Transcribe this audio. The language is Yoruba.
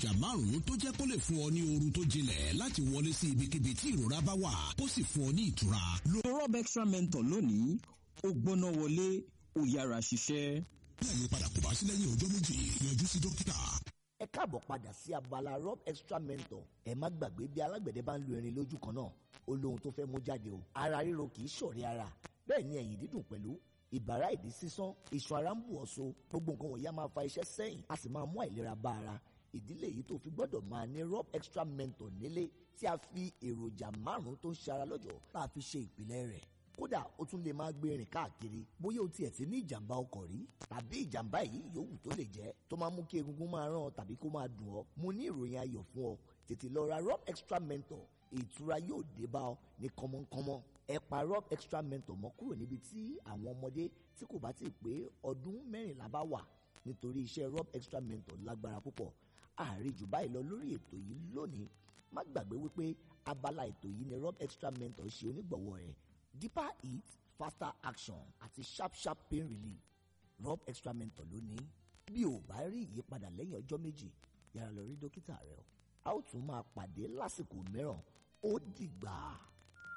èròjà márùn-ún tó jẹ́ kó lè fún ọ ní oorun tó jinlẹ̀ láti wọlé sí ibikíbi tí ìrora bá wà kó sì fún ọ ní ìtura. lo rob extra mentor lónìí ó gbóná wọlé ó yára ṣiṣẹ́. bí àyípadà kò bá sí lẹ́yìn ọjọ́ méjì yọjú sí dókítà. ẹ káàbọ̀ padà sí abala rob extra mentor ẹ má gbàgbé bí alágbẹ̀dẹ bá ń lu irin lójú kan náà ó lóhun tó fẹ́ mú jáde o ara ríro kì í ṣọ̀rẹ́ ara bẹ́ẹ̀ ni ẹ̀yìn dídùn pẹ̀lú ìbàrá ìdí sísán iṣan ara ń bù ọ́ so gbogbo nǹkan wọ̀nyí á máa fa iṣẹ́ sẹ́yìn a sì máa mú àìlera bá ara ìdílé yìí tó fi gbọ́dọ̀ máa ní rob extra mentor nílé tí a fi èròjà márùn-ún tó ń ṣe ara lọ́jọ́ tá a fi ṣe ìpìlẹ̀ rẹ̀ kódà ó tún lè máa gbé rìn káàkiri bóyá o tiẹ̀ ti ní ìjàmbá ọkọ̀ rí tàbí ìjàmbá yìí yòówù tó lè jẹ́ tó máa mú kí egungun máa ràn ọ́ tàbí kó máa dùn ọ́ mo ní ìròyìn ayọ̀ fún ọ tètè lọ ra rob extra mentor ìtura yóò dé bá ọ ní kọ́mọ́nkọ́mọ́ ẹ pa rob extra mentor mọ́ kúrò níbi tí àwọn ọmọdé tí kò bá ti pé ọdún mẹ́rìnlá bá wà nítorí iṣẹ́ rob extra mentor lágbára púpọ̀ àárín jù báyìí lọ lórí ètò yìí lónìí má gbàgbé wípé abala ètò yìí ni rob extra mentor ṣe onígbọ̀wọ́ rẹ̀ deeper eat faster action àti sharp sharp pain relief rob extra mentor lónìí bí o bá rí ìyípadà lẹ́yìn ọjọ́ méjì yára lọ rí dókítà rẹ o a ó tún máa pàdé lásìkò mìíràn ó dìgbà.